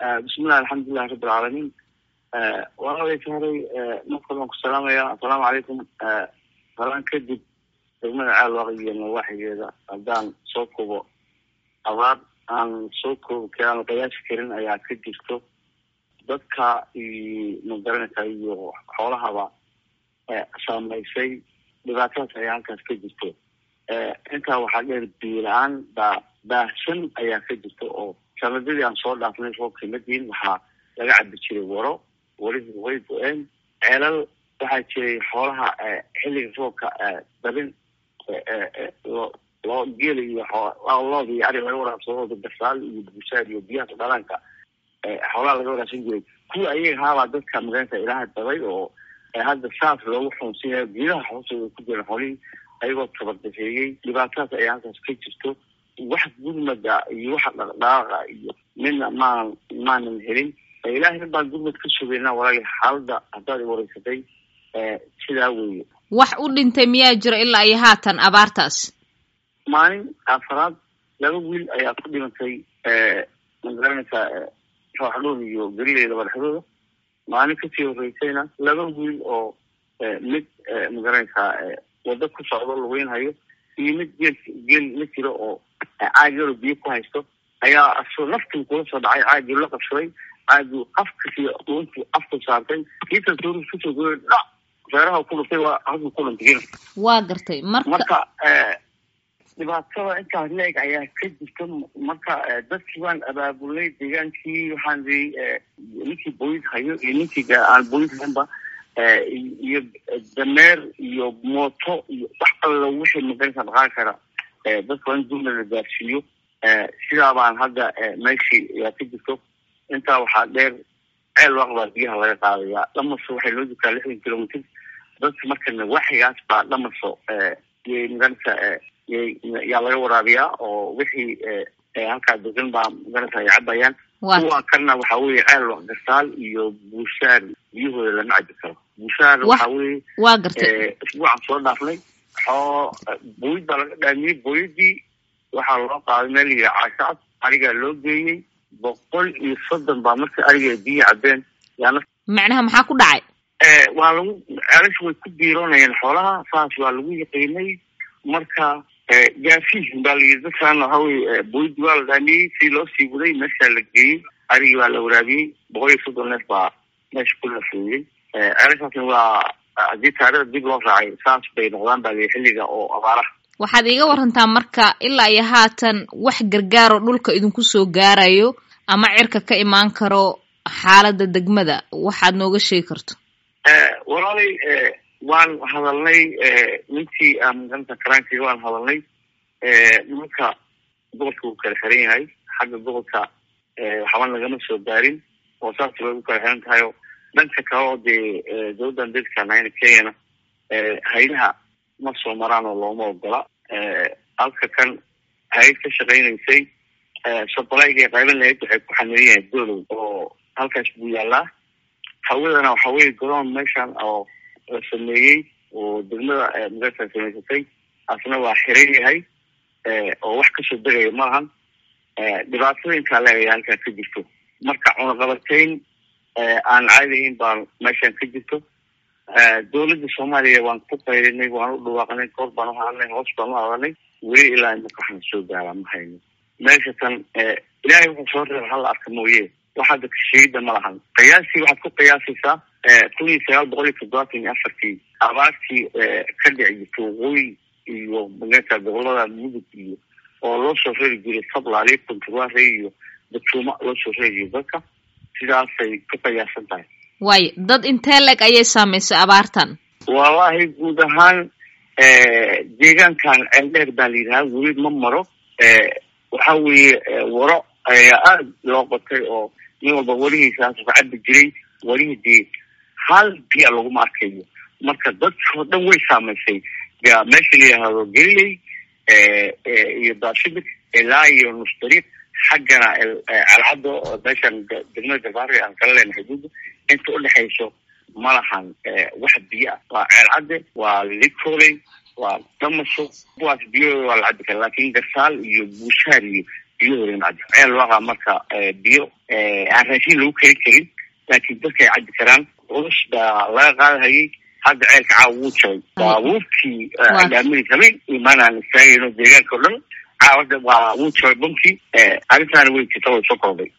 bismillahi alxamdulilahi rabi alcaalamiin walaalay sahray markale waan ku salaamaya assalaamu calaykum salaan kadib degmada caalwaaq iyo nawaaxigeeda haddaan soo kobo abaar aan soo koobi aan qiyaasi karin ayaa ka jirto dadka magaranaysa iyo xoolahaba saamaysay dhibaatadaas ayaa halkaas ka jirto intaa waxaa dheer biila-aan baa baahsan ayaa ka jirta oo sanadadii aan soo dhaafnay roobka madiin waxaa laga cabi jiray waro warihii way go-een ceelal waxaa jiray xoolaha xilliga roobka dabin loo loo geela iyo looda iyo ari laga waraabsado gasaal iyo busaar iyo biyaha dhalaanka xoolaha laga waraabsan jiray kuwa ayaga haabaa dadka magaranaysa ilaaha dabay oo hadda saas loogu xunsinya geedaha hoostooda ku jiran xoolihii ayagoo tabardafeeyey dhibaatadaas ayaa halkaas ka jirto wax gurmada iyo waxa dhaqdhaaqa iyo midna maan maanan helin ilaahay baan gurmad ka sugaynaa walaali xaalada haddaad wareysatay sidaa weeye wax u dhintay miyaa jiro ilaa iyo haatan abaartaas maalin afaraad laba wiil ayaa ku dhimantay magaranaysaa rooxdhood iyo garileeda madaxdooda maalin kasii horeysayna laba wiil oo mid magaranaysaa wado ku socdo lugeynhayo iyo mid geel geel la jiro oo caagalo biyo ku haysto ayaa asoo naftii kula soo dhacay caagii la qabsaday caagii afkasi dhuuntii afku saartay kiisa soorus kusoo goy dhac feeraha ku dhuftay waa halkii ku dhintay waa gartay marka marka dhibaatada intaa leeg ayaa ka jirta marka dadkii waan abaabulnay deegaankii waxaan ii ninkii booyid hayo iyo ninkii aan booyid haynba iyo dameer iyo mooto iyo wax alla wixii magaraysa dhaqaaqi kara dadka waa in gurmad la gaarsiiyo sidaa baan hadda meeshii ayaa ka jirto intaa waxaa dheer ceel waq baa biyaha laga qaadayaa dhamaso waxay loo jirtaa lixdan kilomitr dadka marka nawaaxigaas baa dhamaso yay magaraysa yaa laga waraabiyaa oo wixii halkaa degan baa magaraysa ay cabayaan kuwa kalena waxa weye ceel waq gasaal iyo buushaar biyahooda lama cabi karo buushaar waxa weye waa gartay isbuucan soo dhaafnay xoo booyid baa laga dhaamiyey booyadii waxaa loo qaaday meel yihi caashacad arigaa loo geeyey boqol iyo soddon baa marka ariga biyi cabeen yaana macnaha maxaa ku dhacay waa lagu celasha way ku biiroonayeen xoolaha saas waa lagu yaqiinay marka gaasiihin baa layidhi dadkaan waxa weye booyadii waa la dhaamiyey si loo sii waday meeshaa la geeyey arigii baa la waraabiyey boqol iyo soddon neef baa meesha ku lafeeyey celashaasna waa haddii taarikhda dib loo raacay saas bay noqdaan baa liyi xilliga oo abaaraha waxaad iiga warantaa marka ilaa iyo haatan wax gargaaroo dhulka idinku soo gaarayo ama cirka ka imaan karo xaalada degmada waxaad nooga sheegi karto walaalay waan hadalnay ninkii magaranta karaankiga waan hadalnay nimanka gobolka wuu kala xiran yahay xagga gobolka waxba nagama soo gaarin oo saas bay u kala xiran tahay o dhanka kale oo dee dowladdan dadka nayna kenyana haylaha ma soo maraan oo looma ogola halka kan hay ka shaqaynaysay sobolayga qayban lahayd waxay ku xamiran yahay dolow oo halkaas buu yaalaa hawadana waxa weye garoon meeshan oo la sameeyey oo degmada magarta samaysatay asna waa xiran yahay oo wax kasoo degaya malahan dhibaatada intaa leegaya halkaa ka jirto marka cunaqabatayn aan caadihayn baa meeshan ka jirto dowladda soomaaliya waan ku qayrinay waan u dhawaaqnay kor baan u hadalnay hoos baan u hadalnay weli ilaa imaka waxaan soo gaaraa ma hayno meesha tan ilaahay wuxuu soo reeba hala arka mooye waxaada kasheegida ma lahan qiyaastii waxaad ku qiyaasaysaa kun iyo sagaal boqol iyo toddobaatan iyo afartii abaartii ka dhici jirta waqooyi iyo magarata gobolada mudug iyo oo loo soo reeri jiray sablaali kunturwaare iyo datuuma loo soo reeri jiray dadka sidaasay ku qiyaasan tahay waayo dad intee leg ayay saamaysay abaartan wallahi guud ahaan deegaankan ceeldheer baa la yidhaha weli ma maro waxa weeye waro ayaa aada loo qotay oo nin walba warihiisaas ka cabi jiray warihii dee hal biya laguma arkayo marka dadkao dhan way saamaysay meesha la yidhaahdo galiley iyo baashimik ilaa iyo nusdariiq xaggana calcaddo meeshan degmada gabaari aan kala leenahay xuduudda inta udhexayso ma lahan wax biyo ah waa ceelcadde waa licoley waa damasho kuwaas biyahooda waa la cabi kara laakin gasaal iyo buushaar iyo biyahooda in cabbi ceel waaqa marka biyo aan raashin lagu keri karin laakiin dadka ay cabbi karaan ulash baa laga qaadahayay hadda ceelka caawa wuu jabay baabuurkii dhaamiri rabay imaanaan istaagayno deegaanka o dhan caawada waa wuu jabay bunkii arrintaana way jirta way soo kordhay